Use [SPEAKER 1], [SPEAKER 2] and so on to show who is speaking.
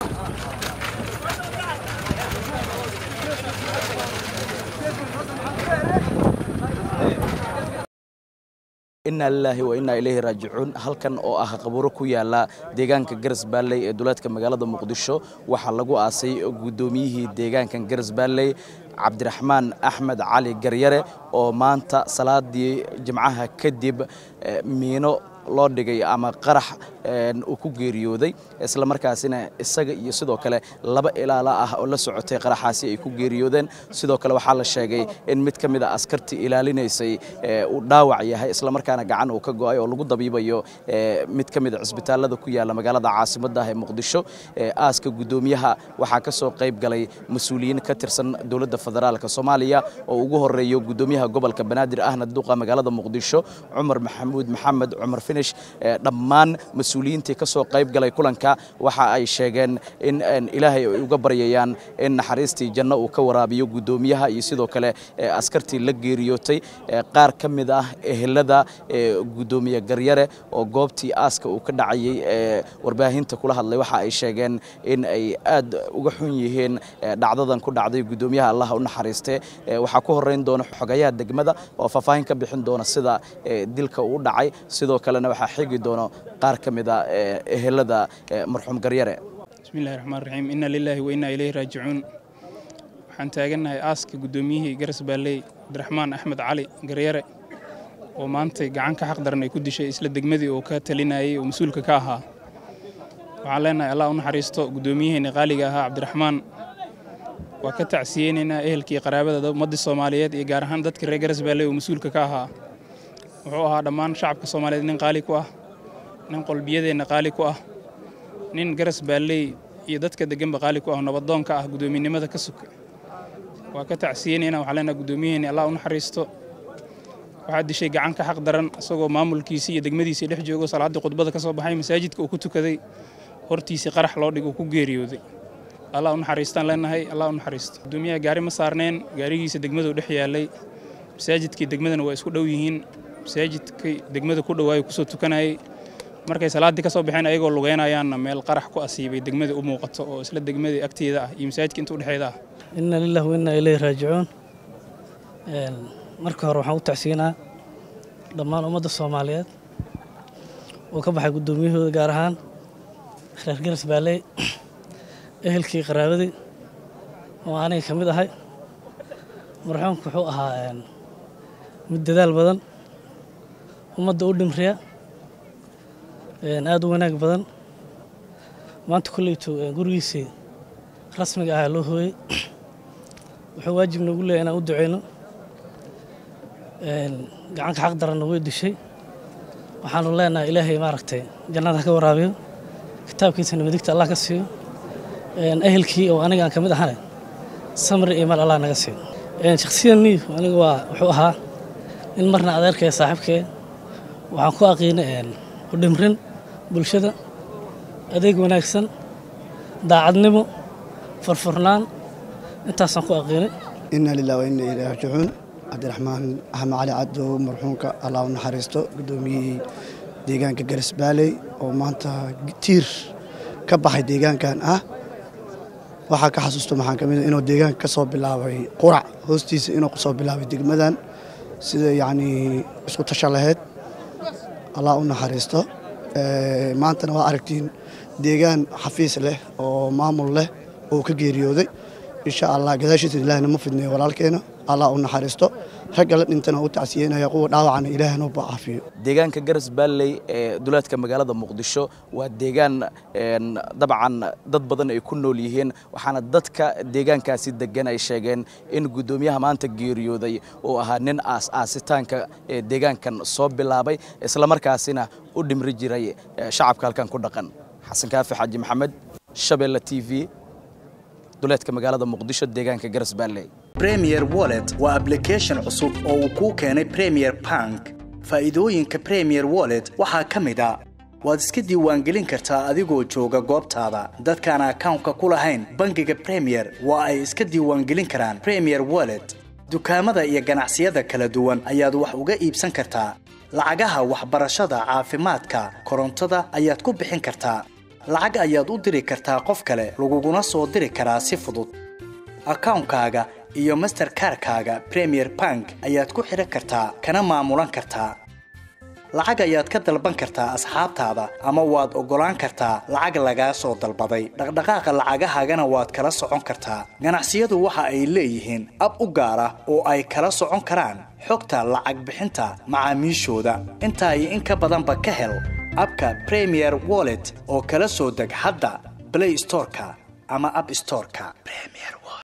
[SPEAKER 1] inaa lilaahi wa innaa ilayhi raajicuun halkan oo ah qabuuro ku yaala deegaanka garas baalley ee duleedka magaalada muqdisho waxaa lagu aasay guddoomiyihii deegaankan garas baalley cabdiraxmaan axmed cali garyare oo maanta salaadii jimcaha kadib miino loo dhigay ama qarax uu ku geeriyooday isla markaasina isaga iyo sidoo kale laba ilaala ah oo la socotay qaraxaasi ay ku geeriyoodeen sidoo kale waxaa la sheegay in mid ka mid a askartii ilaalinaysay uu dhaawac yahay isla markaana gacan uu ka go'ay oo lagu dabiibayo mid ka mid a cisbitaalada ku yaala magaalada caasimadda ah ee muqdisho aaska guddoomiyaha waxaa ka soo qayb galay mas-uuliyiin ka tirsan dowladda federaalka soomaaliya oo ugu horeeyo guddoomiyaha gobolka banaadir ahna duqa magaalada muqdisho cumar maxamuud maxamed cumar finish dhammaan mas-uuliyiintii ka soo qayb galay kulanka waxa ay sheegeen in ilaahay ay uga baryayaan in naxariistii janno uu ka waraabiyo guddoomiyaha iyo sidoo kale askartii la geeriyootay qaar ka mid ah ehelada guddoomiye garyare oo goobtii aaska uu ka dhacayey warbaahinta kula hadlay waxa ay sheegeen in ay aad uga xun yihiin dhacdadan ku dhacday guddoomiyaha allah u naxariiste waxaa ku horeyn doona xogayaha degmada oo faahfaahin ka bixin doona sida dilka uu dhacay sidoo kalena waxaa xigi doono qaar ka mid a ehelada marxuum garyare
[SPEAKER 2] bismillahi raxmaan raxiim inna lilaahi wa innaa ilayhi raajicuun waxaan taagannahay aaska guddoomiyihii garas baalley cabdiraxmaan axmed cali garyare oo maantay gacan ka xaq daran ay ku dishay isla degmadii oo ka talinayay oo mas-uulka ka ahaa waxaan leenahay allah u naxariisto guddoomiyaheeni qaaliga ahaa cabdiraxmaan waa ka tacsiyeynaynaa ehelkii qaraabada ummaddii soomaaliyeed iyo gaar ahaan dadkii reer garas baalley oo mas-uulka ka ahaa wuxuu ahaa dhammaan shacabka soomaaliyeed nin qaali ku ah nin qolbiyadeenna qaali ku ah nin garas baalley iyo dadka deganba qaali ku ah nabadoonka ah guddoominimada ka suka waa ka tacsiyeynayna waxaa leenaha guddoomiyaheeni allah u naxariisto waxaa dishay gacan ka xaq daran isagoo maamulkiisii iyo degmadiisii dhex joogo salaaddii khudbada ka soo baxay masaajidka uu ku tukaday hortiisii qarax loo dhig uu ku geeriyooday allah u naxariistaan leenahay allah u naxariisto guddoomiyaha gaari ma saarneen gaarigiisa degmaduu dhex yaallay masaajidkii degmadana waa isku dhow yihiin masaajidkii degmada ku dhowaayo kusoo tukanayay markay salaaddii ka soo baxeen ayagoo lugeynayaanna meel qarax ku asiibay degmadii u muuqato oo isla degmadii agteeda ah iyo masaajidka inta udhexeeda ah
[SPEAKER 3] inna lillahi wa innaa ilayhi raajicuun marka hore waxaan u tacsiinaa dhammaan ummadda soomaaliyeed oo ka baxay guddoomiyahooda gaar ahaan reer garas baalley ehelkii qaraabadii oo aniga ka mid ahay marxuumku wuxuu ahaa mid dadaal badan ummadda u dhimriya aada u wanaag badan maanta kolleytu gurigiisii rasmiga ahaa loo hooyey wuxuu waajib noogu leeyahy inaan u duceyno gacanka xaq daranna way dishay waxaanu leenahay ilaahay maaragtay jannada ha ka waraabiyo kitaabkiisana midigta allah ka siiyo ehelkii oo aniga aan ka mid ahane samri iyo mal allah naga siiyo shakhsiyan niif aniga waa wuxuu ahaa in marna adeerkee saaxiibkee waxaan ku aqiinay u dhimrin bulshada adeeg wanaagsan daacadnimo furfurnaan intaasaan ku aqiinay
[SPEAKER 4] inna lilah wa inna ilayhi raajicuun cabdiraxmaan axmed cali cadow marxuumka allah u naxariisto guddoomiyihii deegaanka garas baaley oo maanta tiir ka baxay deegaankan ah waxaa ka xasuusto maxaan ka mid inuu deegaanka ka soo bilaabay qurac hoostiisa inuu kasoo bilaabay degmadan sida yacnii isku tasha lahayd allah u naxariisto maantana waa aragtiin deegaan xafiis leh oo maamul leh oo ka geeriyooday insha allah gadaashiisa ilaahna ma fidneeyo walaalkeena allah u naxariisto ragga la dhintana u tacsiyeynaya kuwa dhaawacana ilaahna u caafiyo
[SPEAKER 1] deegaanka garas baalley ee duleedka magaalada muqdisho waa deegaan dabcan dad badan ay ku nool yihiin waxaana dadka deegaankaasi degan ay sheegeen in guddoomiyaha maanta geeriyooday uu ahaa nin aas aasitaanka ee deegaankan soo bilaabay islamarkaasina u dhimri jiray shacabka halkan ku dhaqan xasan kaafi xaaji maxamed shabeelle t v duleedka magaalada muqdisho deegaanka garas baalley
[SPEAKER 5] premier wallet waa ablication cusub oo uu kuu keenay premier bank faa'iidooyinka premier wallet waxaa ka mid a waad iska diiwaangelin kartaa adigoo jooga goobtaada dadkaan akawnka ku lahayn bangiga premier waa ay iska diiwaangelin karaan premier wallet dukaamada iyo ganacsiyada kala duwan ayaad wax uga iibsan kartaa lacagaha waxbarashada caafimaadka korontada ayaad ku bixin kartaa lacag ayaad u diri kartaa qof kale laguguna soo diri karaa si fudud akawnkaaga iyo masterkarkaaga premier bank ayaad ku xidhan kartaa kana maamulan kartaa lacag ayaad ka dalban kartaa asxaabtaada ama waad oggolaan kartaa lacag lagaa soo dalbaday dhaqdhaqaaqa lacagahaagana waad kala socon kartaa ganacsiyadu waxa ay leeyihiin ab u gaar ah oo ay kala socon karaan xogta lacag bixinta macaamiishooda intaa iyo in ka badanba ka hel abka premier wallet oo kala soo deg hadda blay storeka ama ab storeka